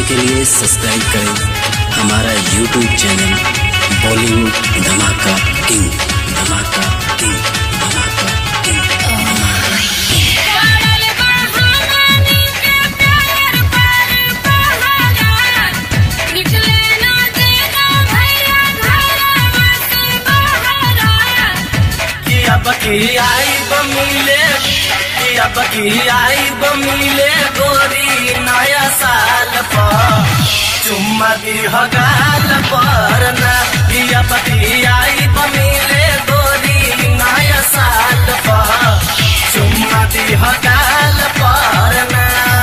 के लिए सब्सक्राइब करें हमारा यूट्यूब चैनल बॉलीवुड धमाका किंग धमाका किंग धमाका किंग पड़ल बहानी के प्यार पर पहाड़ा निकले ना देना भैया घरवा से बहरा कि अब की आई बमिले कि अब की आई बमिले गोरी नया साल पर चुम्मा दी हगाल पर ना कि अब की आई बमिले गोरी नया साल पर चुम्मा दी हगाल पर ना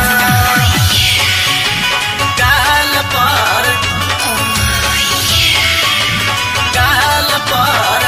गाल पर गाल पर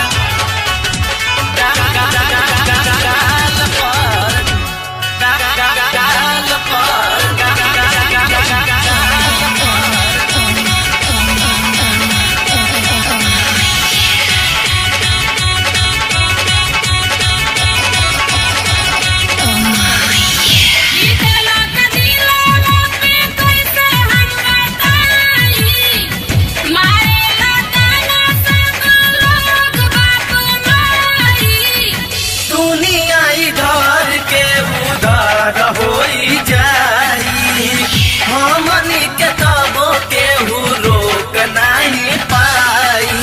जीतला के दिलवा पे कैसे हम बताई मारेला ताना सब लोग बाप माई दुनिया इधर के उधर होई जाई हमनी के तबो केहू रोक नहीं पाई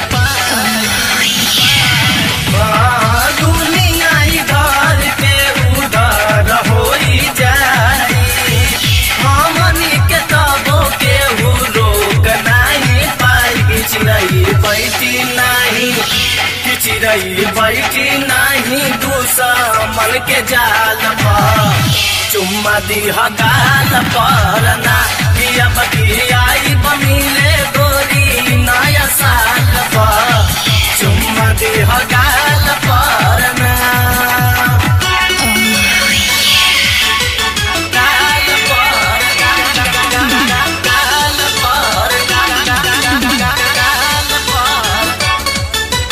हाँ, दुनिया इधर के उधर होई जाई हमनी के तबो केहू रोक नहीं पाई चिड़ै बैठी नहीं कि चिड़ै बैठी नहीं दुश्मन के जाल पर चुम्मा दी हगाल पर ना कि अब की आई बमिले गोरी नया साल पर चुम्मा दी हगाल पर ना गाल पर गाल पर गाल पर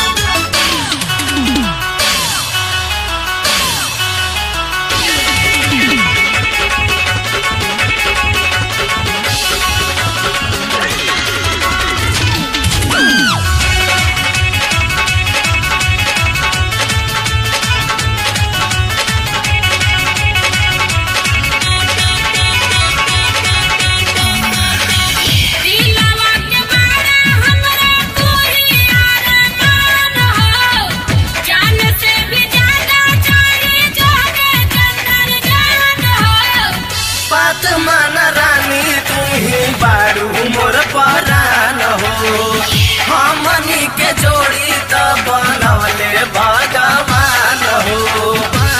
दिलवा के बारा हमरा तू ही अरमान हो जान से भी ज्यादा चाहे जागे चंदन जान हो बात मान रानी तू ही बारू मोर परान हो हमनी के जोड़ी त बनवले भगवान हो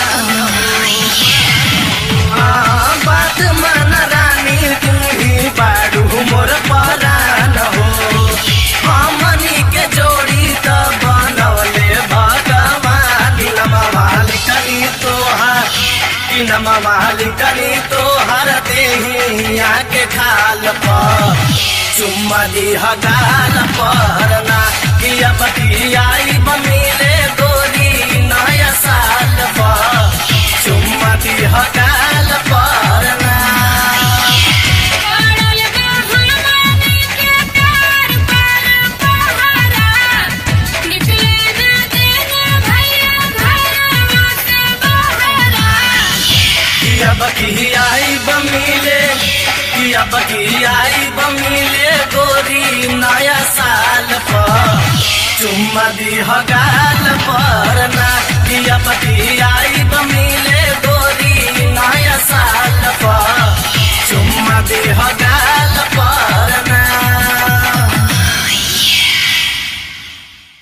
हाँ, बात मान रानी तू ही बारू मोर परान हो हमनी के जोड़ी त बनवले भगवान नमा मालिकनी तोहार कि नमा मालिकनी तोहर देहिया के खाल पर चुम्मा दी हगाल पर ना कि अब की आई बमिले गोरी नया साल पर चुम्मा दी हगाल पर ना पड़ल बहानी के प्यार पर पहाड़ा निकले ना देना भैया घरवा से बहरा कि अब की आई बमिले कि अब की आई बमिले गोरी नया साल पर चुम्मा दी हगाल पर ना कि अब की आई बमिले